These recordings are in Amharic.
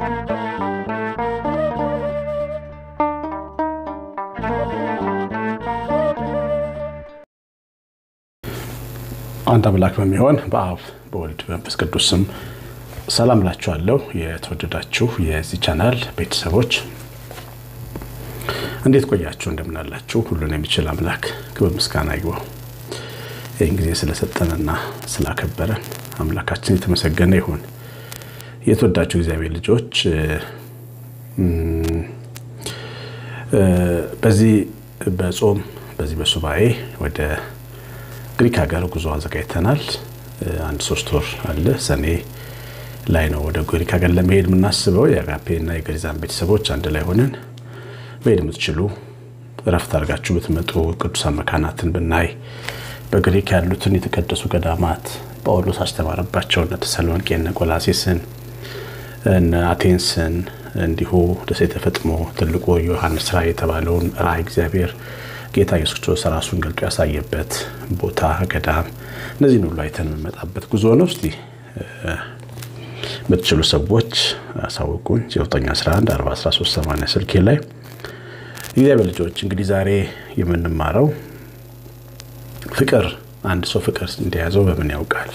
አንድ አምላክ በሚሆን በአብ በወልድ በመንፈስ ቅዱስ ስም ሰላም ላችኋለሁ። የተወደዳችሁ የዚህ ቻናል ቤተሰቦች እንዴት ቆያችሁ? እንደምናላችሁ? ሁሉን የሚችል አምላክ ክብር ምስጋና ይግባው። ይህን ጊዜ ስለሰጠንና ስላከበረን አምላካችን የተመሰገነ ይሁን። የተወዳችሁ እግዚአብሔር ልጆች በዚህ በጾም በዚህ በሱባኤ ወደ ግሪክ ሀገር ጉዞ አዘጋጅተናል። አንድ ሶስት ወር አለ። ሰኔ ላይ ነው ወደ ግሪክ ሀገር ለመሄድ የምናስበው። የአጋፔ እና የገሪዛን ቤተሰቦች አንድ ላይ ሆነን መሄድ የምትችሉ እረፍት አድርጋችሁ ብትመጡ ቅዱሳን መካናትን ብናይ በግሪክ ያሉትን የተቀደሱ ገዳማት ጳውሎስ አስተማረባቸው እነ ተሰሎንቄ፣ እነ ቆላሴስን፣ እነ አቴንስን እንዲሁ ደሴተ ፈጥሞ ትልቁ ዮሐንስ ራእይ የተባለውን ራእይ እግዚአብሔር ጌታ ኢየሱስ ክርስቶስ ራሱን ገልጦ ያሳየበት ቦታ ገዳም፣ እነዚህን ሁሉ አይተን የምንመጣበት ጉዞ ነው። እስቲ የምትችሉ ሰዎች አሳውቁኝ። 911 413 ስልኬ ላይ እግዚአብሔር ልጆች እንግዲህ ዛሬ የምንማረው ፍቅር አንድ ሰው ፍቅር እንደያዘው በምን ያውቃል?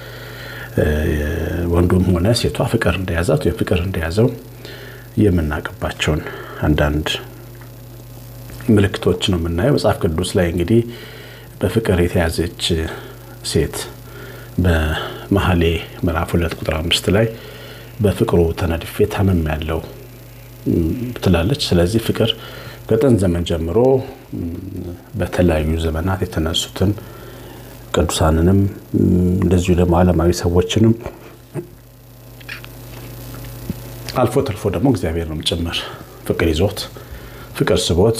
ወንዱም ሆነ ሴቷ ፍቅር እንደያዛት ወይም ፍቅር እንደያዘው የምናውቅባቸውን አንዳንድ ምልክቶች ነው የምናየው። መጽሐፍ ቅዱስ ላይ እንግዲህ በፍቅር የተያዘች ሴት በመኃልየ ምዕራፍ ሁለት ቁጥር አምስት ላይ በፍቅሩ ተነድፌ ታምም ያለው ትላለች። ስለዚህ ፍቅር ከጥንት ዘመን ጀምሮ በተለያዩ ዘመናት የተነሱትን ቅዱሳንንም እንደዚሁ ደግሞ ዓለማዊ ሰዎችንም አልፎ ተርፎ ደግሞ እግዚአብሔርንም ጭምር ፍቅር ይዞት ፍቅር ስቦት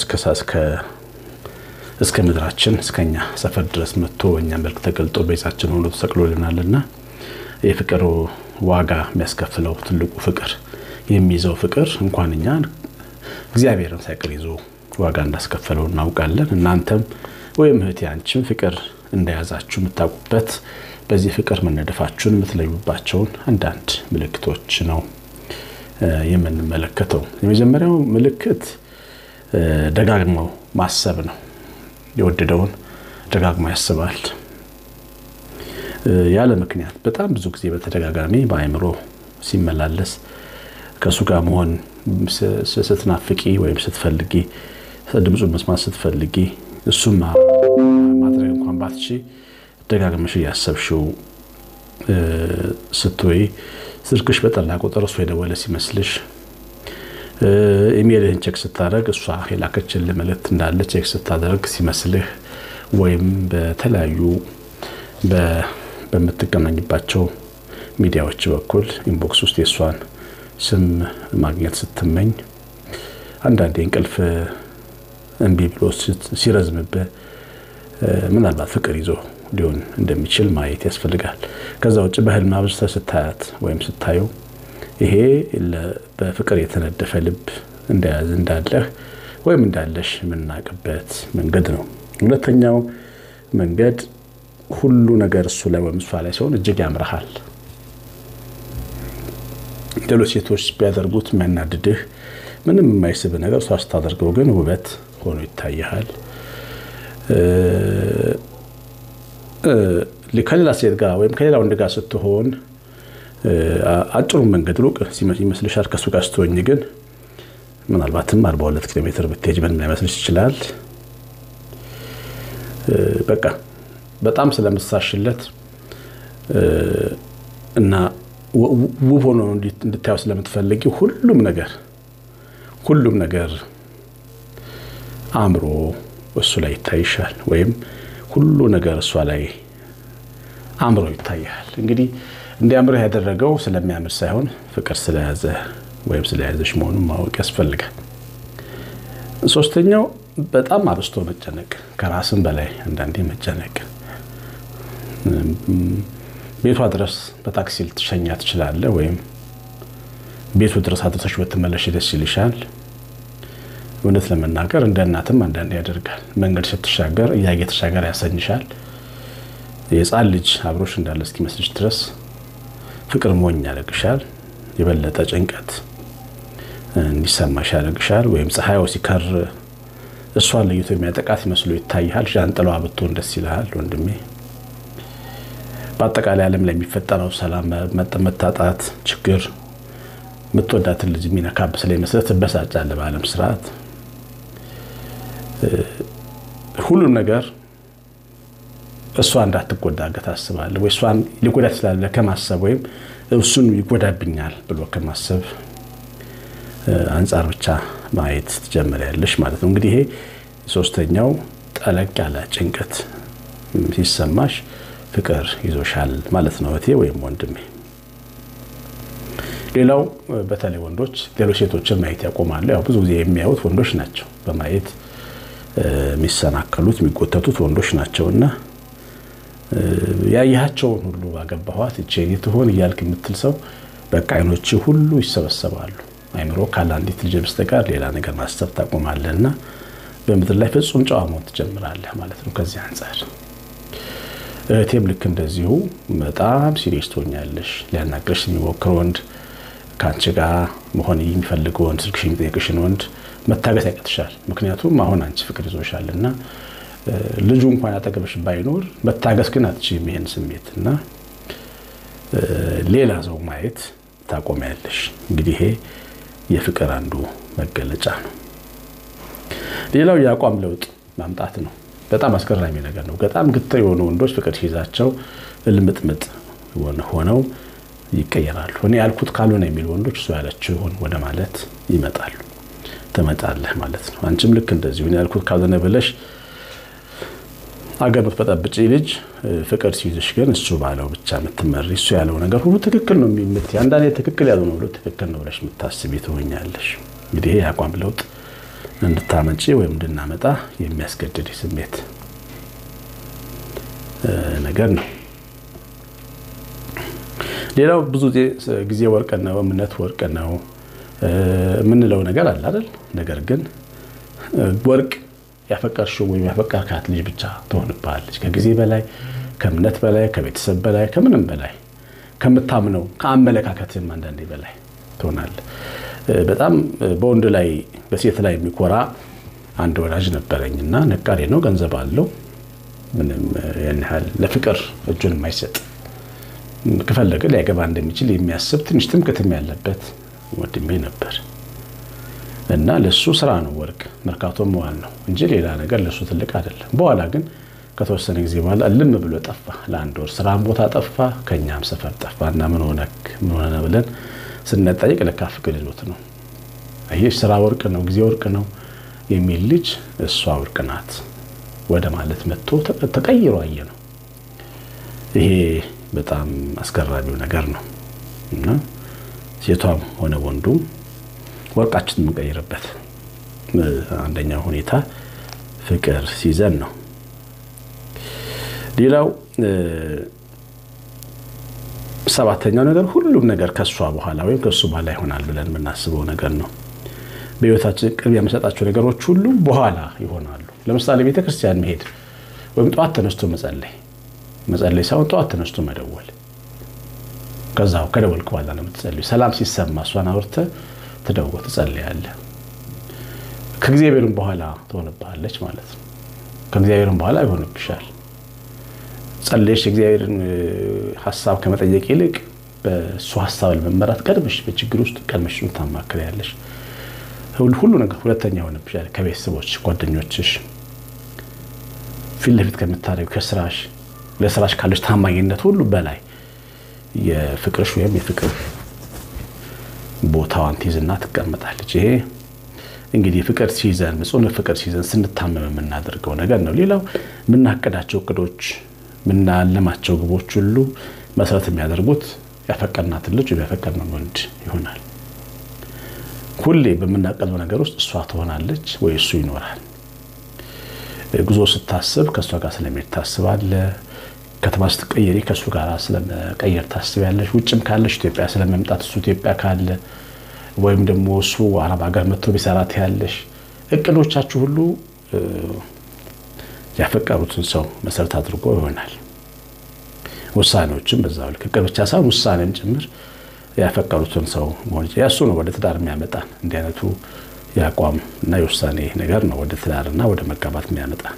እስከ ምድራችን እስከኛ ሰፈር ድረስ መጥቶ በእኛ መልክ ተገልጦ ቤዛችን ሆኖ ተሰቅሎልናልና የፍቅር ዋጋ የሚያስከፍለው ትልቁ ፍቅር የሚይዘው ፍቅር እንኳን እኛ እግዚአብሔርን ሳይቀር ይዞ ዋጋ እንዳስከፈለው እናውቃለን። እናንተም ወይም እህቴ አንቺም ፍቅር እንደያዛችሁ የምታውቁበት በዚህ ፍቅር መነደፋችሁን የምትለዩባቸውን አንዳንድ ምልክቶች ነው የምንመለከተው። የመጀመሪያው ምልክት ደጋግሞ ማሰብ ነው። የወደደውን ደጋግሞ ያስባል። ያለ ምክንያት በጣም ብዙ ጊዜ በተደጋጋሚ በአእምሮ ሲመላለስ ከእሱ ጋር መሆን ስትናፍቂ ወይም ስትፈልጊ ድምፁን መስማት ስትፈልጊ እሱም ማድረግ እንኳን ባትቺ ደጋግመሽ እያሰብሽው ስትወይ ስልክሽ በጠላ ቁጥር እሱ የደወለ ሲመስልሽ ኢሜልህን ቼክ ስታደርግ እሷ የላከችልህ መልእክት እንዳለ ቼክ ስታደርግ ሲመስልህ ወይም በተለያዩ በምትገናኝባቸው ሚዲያዎች በኩል ኢንቦክስ ውስጥ የእሷን ስም ማግኘት ስትመኝ አንዳንዴ እንቅልፍ እምቢ ብሎ ሲረዝምብህ ምናልባት ፍቅር ይዞ ሊሆን እንደሚችል ማየት ያስፈልጋል። ከዛ ውጭ በህልም አብዝተህ ስታያት ወይም ስታየው ይሄ በፍቅር የተነደፈ ልብ እንደያዝ እንዳለህ ወይም እንዳለሽ የምናውቅበት መንገድ ነው። ሁለተኛው መንገድ ሁሉ ነገር እሱ ላይ ወይም እሷ ላይ ሲሆን እጅግ ያምረሃል። ሌሎች ሴቶች ቢያደርጉት የሚያናድድህ ምንም የማይስብ ነገር እሷ ስታደርገው ግን ውበት ሆኖ ይታይሃል። ከሌላ ሴት ጋር ወይም ከሌላ ወንድ ጋር ስትሆን አጭሩን መንገድ ሩቅ ይመስልሻል። ከእሱ ጋር ስትሆኝ ግን ምናልባትም 42 ኪሎ ሜትር ብትሄጅ ምንም ላይመስልሽ ይችላል። በቃ በጣም ስለምትሳሽለት እና ውብ ሆኖ እንድታየው ስለምትፈልጊ ሁሉም ነገር ሁሉም ነገር አእምሮ እሱ ላይ ይታይሻል፣ ወይም ሁሉ ነገር እሷ ላይ አእምሮ ይታያል። እንግዲህ እንዲያምርህ ያደረገው ስለሚያምር ሳይሆን ፍቅር ስለያዘ ወይም ስለያዘሽ መሆኑን ማወቅ ያስፈልጋል። ሶስተኛው በጣም አብስቶ መጨነቅ፣ ከራስም በላይ አንዳንዴ መጨነቅ። ቤቷ ድረስ በታክሲ ልትሸኛ ትችላለህ፣ ወይም ቤቱ ድረስ አድርሰሽ ብትመለሽ ደስ ይልሻል። እውነት ለመናገር እንደ እናትም አንዳንዴ ያደርጋል። መንገድ ስትሻገር እያየ ተሻገር ያሰኝሻል። የሕፃን ልጅ አብሮሽ እንዳለ እስኪመስልሽ ድረስ ፍቅር ሞኝ ያደርግሻል። የበለጠ ጭንቀት እንዲሰማሽ ያደርግሻል። ወይም ፀሐዩ ሲከር እሷን ለይቶ የሚያጠቃት መስሎ ይታይሃል። ዣንጥላዋ ብትሆን ደስ ይልሃል ወንድሜ። በአጠቃላይ ዓለም ላይ የሚፈጠረው ሰላም መታጣት፣ ችግር የምትወዳትን ልጅ የሚነካብ ስለሚመስልህ ትበሳጫለህ። በዓለም ስርዓት ሁሉም ነገር እሷ እንዳትጎዳ ታስባለህ ወይ እሷን ሊጎዳ ስላለ ከማሰብ ወይም እሱን ይጎዳብኛል ብሎ ከማሰብ አንጻር ብቻ ማየት ትጀምሪያለሽ ማለት ነው። እንግዲህ ይሄ ሶስተኛው ጠለቅ ያለ ጭንቀት ሲሰማሽ ፍቅር ይዞሻል ማለት ነው እህቴ ወይም ወንድሜ። ሌላው በተለይ ወንዶች ሌሎች ሴቶችን ማየት ያቆማሉ። ያው ብዙ ጊዜ የሚያዩት ወንዶች ናቸው። በማየት የሚሰናከሉት የሚጎተቱት ወንዶች ናቸው እና ያያቸውን ሁሉ ባገባኋት እቼ ትሆን እያልክ የምትል ሰው በቃ አይኖች ሁሉ ይሰበሰባሉ። አይምሮ ካለ አንዲት ልጅ በስተቀር ሌላ ነገር ማሰብ ታቆማለህ እና በምድር ላይ ፍጹም ጨዋ መሆን ትጀምራለህ ማለት ነው። ከዚህ አንጻር እህቴም ልክ እንደዚሁ በጣም ሲሪየስ ትሆኛለሽ። ሊያናግርሽ የሚሞክር ወንድ፣ ከአንቺ ጋር መሆን የሚፈልግ ወንድ፣ ስልክሽ የሚጠይቅሽን ወንድ መታገስ ያቀትሻል። ምክንያቱም አሁን አንቺ ፍቅር ይዞሻል እና ልጁ እንኳን አጠገብሽ ባይኖር መታገስ ግን አትችይም ይሄን ስሜት እና ሌላ ሰው ማየት ታቆሚያለሽ። እንግዲህ ይሄ የፍቅር አንዱ መገለጫ ነው። ሌላው የአቋም ለውጥ ማምጣት ነው። በጣም አስገራሚ ነገር ነው። በጣም ግትር የሆኑ ወንዶች ፍቅር ሲይዛቸው ልምጥምጥ ሆነው ይቀየራሉ። እኔ ያልኩት ካልሆነ የሚሉ ወንዶች እሱ ያለችው ይሆን ወደ ማለት ይመጣሉ። ትመጣለህ ማለት ነው። አንቺም ልክ እንደዚሁ እኔ ያልኩት ካልሆነ ብለሽ አገር በጠብጪ ልጅ ፍቅር ሲይዝሽ ግን እሱ ባለው ብቻ የምትመሪ እሱ ያለው ነገር ሁሉ ትክክል ነው የምት አንዳንዴ ትክክል ያልሆነ ሁሉ ትክክል ነው ብለሽ የምታስቢ ትሆኛለሽ። እንግዲህ ይሄ የአቋም ለውጥ እንድታመጪ ወይም እንድናመጣ የሚያስገድድ ስሜት ነገር ነው። ሌላው ብዙ ጊዜ ወርቅ ነው፣ እምነት ወርቅ ነው የምንለው ነገር አለ አይደል? ነገር ግን ወርቅ ያፈቀርሽው ወይም ያፈቀርካት ልጅ ብቻ ትሆንብሃለች። ከጊዜ በላይ ከእምነት በላይ ከቤተሰብ በላይ ከምንም በላይ ከምታምነው ከአመለካከትም አንዳንዴ በላይ ትሆናለህ። በጣም በወንድ ላይ በሴት ላይ የሚኮራ አንድ ወዳጅ ነበረኝ እና ነጋዴ ነው፣ ገንዘብ አለው። ምንም ያን ያህል ለፍቅር እጁን የማይሰጥ ከፈለገ ሊያገባ እንደሚችል የሚያስብ ትንሽ ትምክትም ያለበት ወንድሜ ነበር እና ለሱ ስራ ነው ወርቅ መርካቶ መዋል ነው እንጂ ሌላ ነገር ለሱ ትልቅ አይደለም። በኋላ ግን ከተወሰነ ጊዜ በኋላ ልም ብሎ ጠፋ። ለአንድ ወር ስራም ቦታ ጠፋ፣ ከኛም ሰፈር ጠፋ እና ምን ሆነክ ምን ሆነ ብለን ስንጠይቅ ለካ ፍቅር ይዞት ነው። ይህ ስራ ወርቅ ነው፣ ጊዜ ወርቅ ነው የሚል ልጅ እሷ ወርቅ ናት ወደ ማለት መጥቶ ተቀይሮ አየ ነው። ይሄ በጣም አስገራሚው ነገር ነው እና ሴቷም ሆነ ወንዱም ወርቃችን የምንቀይርበት አንደኛው ሁኔታ ፍቅር ሲይዘን ነው። ሌላው ሰባተኛው ነገር ሁሉም ነገር ከእሷ በኋላ ወይም ከእሱ በኋላ ይሆናል ብለን የምናስበው ነገር ነው። በህይወታችን ቅርብ የምንሰጣቸው ነገሮች ሁሉ በኋላ ይሆናሉ። ለምሳሌ ቤተ ክርስቲያን መሄድ ወይም ጠዋት ተነስቶ መጸለይ መጸለይ ሳይሆን ጠዋት ተነስቶ መደወል ከዛው ከደወልክ በኋላ ነው የምትጸልዩ። ሰላም ሲሰማ እሷን አውርተህ ትደውል ትጸልያለህ። ከእግዚአብሔርም በኋላ ትሆንብሃለች ማለት ነው። ከእግዚአብሔርም በኋላ ይሆንብሻል። ጸለሽ የእግዚአብሔርን ሀሳብ ከመጠየቅ ይልቅ በእሱ ሀሳብ ለመመራት ቀድመሽ በችግር ውስጥ ቀድመሽ ታማክሪያለሽ። ሁሉ ነገር ሁለተኛ ይሆንብሻል። ከቤተሰቦች ጓደኞችሽ፣ ፊት ለፊት ከምታደርጊው ከስራሽ ለስራሽ ካለሽ ታማኝነት ሁሉ በላይ የፍቅርሽ ወይም የፍቅር ቦታዋን ትይዝና ትቀመጣለች። ይሄ እንግዲህ ፍቅር ሲይዘን ጽኑ ፍቅር ሲይዘን ስንታመም የምናደርገው ነገር ነው። ሌላው የምናቅዳቸው እቅዶች፣ የምናለማቸው ግቦች ሁሉ መሰረት የሚያደርጉት ያፈቀርናትን ልጅ ወይም ያፈቀርነውን ወንድ ይሆናል። ሁሌ በምናቀደው ነገር ውስጥ እሷ ትሆናለች ወይ እሱ ይኖራል። ጉዞ ስታስብ ከእሷ ጋር ስለሚሄድ ታስባለህ። ከተማ ስትቀየሪ ከእሱ ጋር ስለመቀየር ታስቢያለሽ። ውጭም ካለሽ ኢትዮጵያ ስለመምጣት እሱ ኢትዮጵያ ካለ ወይም ደግሞ እሱ አረብ ሀገር መጥቶ ቢሰራት ያለሽ እቅዶቻችሁ ሁሉ ያፈቀሩትን ሰው መሰረት አድርጎ ይሆናል። ውሳኔዎችም በዛው ልክ እቅድ ብቻ ሳይሆን ውሳኔም ጭምር ያፈቀሩትን ሰው መሆን ይችላል። ያሱ ነው ወደ ትዳር የሚያመጣን። እንዲህ አይነቱ የአቋም እና የውሳኔ ነገር ነው ወደ ትዳርና ወደ መጋባት የሚያመጣን።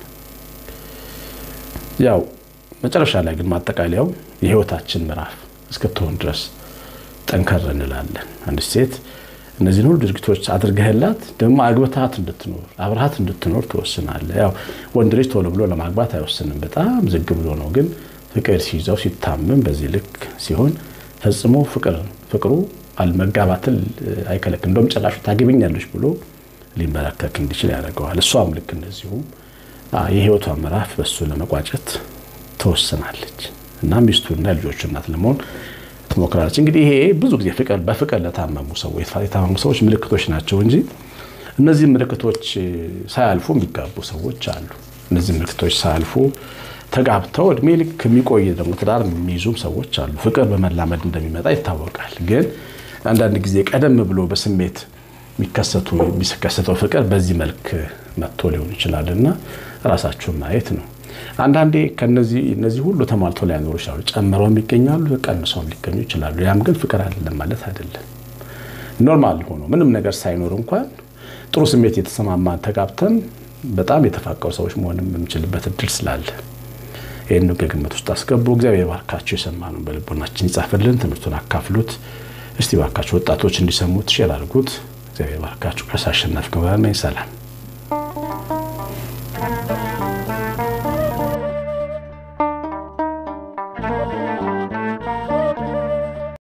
ያው መጨረሻ ላይ ግን ማጠቃለያው የህይወታችን ምዕራፍ እስክትሆን ድረስ ጠንከር እንላለን። አንዲት ሴት እነዚህን ሁሉ ድርጊቶች አድርገህላት ደግሞ አግብታት እንድትኖር አብረሃት እንድትኖር ትወስናለህ። ያው ወንድ ልጅ ቶሎ ብሎ ለማግባት አይወስንም፣ በጣም ዝግ ብሎ ነው። ግን ፍቅር ሲይዘው ሲታመም በዚህ ልክ ሲሆን ፈጽሞ ፍቅር ፍቅሩ አልመጋባትን አይከለክል። እንደውም ጭራሹ ታገቢኛለች ብሎ ሊመለከክ እንዲችል ያደርገዋል። እሷም ልክ እንደዚሁ የህይወቷ ምዕራፍ በሱ ለመቋጨት ትወስናለች እና ሚስቱና የልጆቹ እናት ለመሆን ትሞክራለች። እንግዲህ ይሄ ብዙ ጊዜ ፍቅር በፍቅር ለታመሙ ሰዎች የታመሙ ሰዎች ምልክቶች ናቸው እንጂ እነዚህ ምልክቶች ሳያልፉ የሚጋቡ ሰዎች አሉ። እነዚህ ምልክቶች ሳያልፉ ተጋብተው እድሜ ልክ የሚቆይ ደግሞ ትዳር የሚይዙም ሰዎች አሉ። ፍቅር በመላመድ እንደሚመጣ ይታወቃል። ግን አንዳንድ ጊዜ ቀደም ብሎ በስሜት የሚከሰቱ የሚከሰተው ፍቅር በዚህ መልክ መጥቶ ሊሆን ይችላል እና ራሳችሁን ማየት ነው። አንዳንዴ ከነዚህ እነዚህ ሁሉ ተሟልቶ ላይኖሩ ይችላሉ። ጨምረውም ይገኛሉ፣ ቀንሰውም ሊገኙ ይችላሉ። ያም ግን ፍቅር አይደለም ማለት አይደለም። ኖርማል ሆኖ ምንም ነገር ሳይኖር እንኳን ጥሩ ስሜት የተሰማማን ተጋብተን በጣም የተፋቀሩ ሰዎች መሆንም የምንችልበት እድል ስላለ ይህን ከግምት ውስጥ አስገቡ። እግዚአብሔር ባርካችሁ፣ የሰማነውን በልቦናችን ይጻፍልን፣ ትምህርቱን አካፍሉት። እስቲ ባርካችሁ ወጣቶች እንዲሰሙት ሼር አድርጉት። እግዚአብሔር ባርካችሁ። ቀሲስ አሸናፊ ገብረሃና ሰላም